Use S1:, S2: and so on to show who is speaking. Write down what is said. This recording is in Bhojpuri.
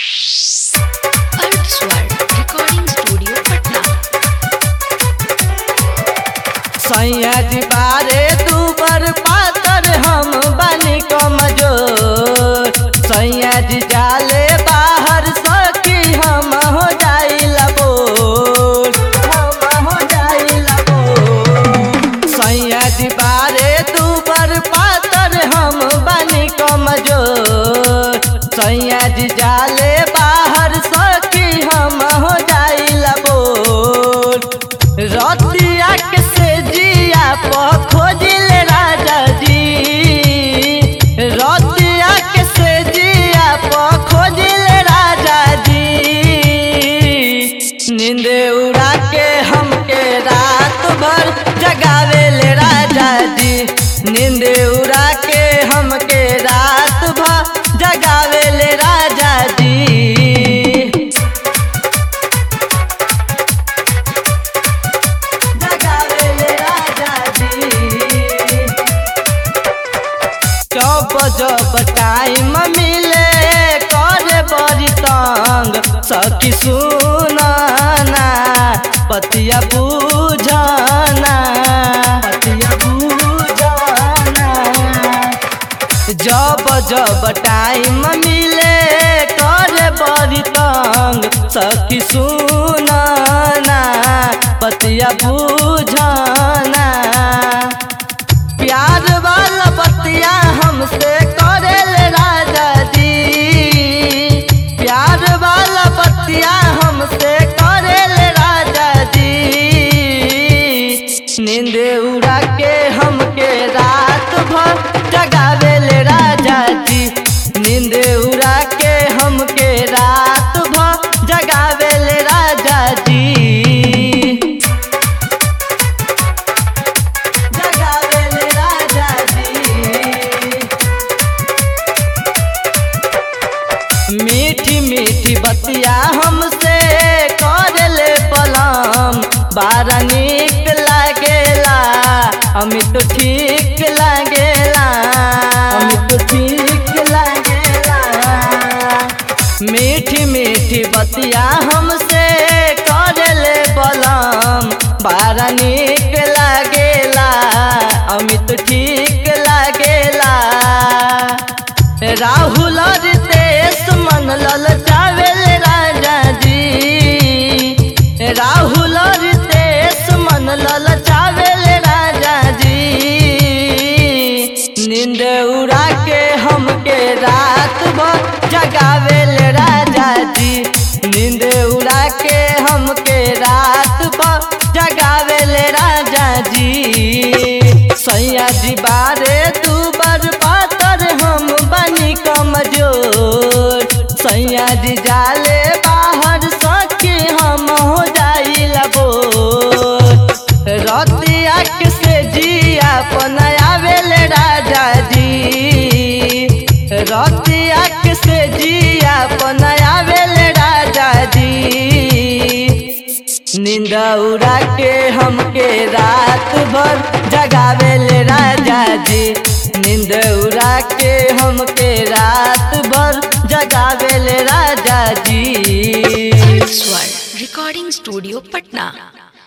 S1: अर्थ स्वर रिकॉर्डिंग स्टूडियो पटना
S2: सैया जी बारे तू बर पातर हम बनी कमजोर सैया जी जाले बाहर सखी हम हो जाइला बोल हम हो जाइला बोल सैया जी बारे तू बर पातर हम बनी कमजोर सैया जी जाले बाहर सखी हम हो जाइला बोल रतिया के से जिया प खोजिल राजा जी रतिया के से जिया प खोजिल राजा जी नींद उड़ा के हमके रात भर जगावेले राजा जी नींद उड़ा के हमके रात भर जगावेले राजा जी जगावेले राजा जी जब जब टाइम मिले करे बड़ी तंग सखी सुनाना पतिया बुझाना पतिया बुझाना जब जब टाइम मिले करे बड़ी तंग सखी सुनाना पतिया बुझाना प्यार वाला बतिया हमसे करेल राजा जी प्यार वाला बतिया हमसे करेल राजा जी नींद उड़ा के हमके रात भर जगावेल राजा जी नींद उड़ा के हमके रात भर जगावेल राजा जी जगावेले राजा जी मीठी मीठी बतिया हमसे करले बलम बारा निक लागेला अमित ठीक लागेला अमित ठीक लागेला मीठी मीठी बतिया हमसे करले बलम बारा निक लागेला अमित ठीक लागेला राहुल रितेश मन ललचावेल राजा जी राहुल रितेश मन ललचावेल राजा जी नींद उड़ा के हमके रात भर जगावेल राजा जी नींद उड़ा के हमके रात भर जगावेल राजा जी सैया जी बारे तू बर पातर हम बनी कमजोर सैया जी जाले बाहर सके हम हो जाइला बोल रतिया के से जिया पनायावेल राजा जी रतिया के से जिया पनायावेल राजा जी नींद उड़ा के हमके रात भर जगावेल राजा जी नींद उड़ा के हमके रात भर जगावेल राजा जी
S1: अर्थ स्वर रिकॉर्डिंग स्टूडियो पटना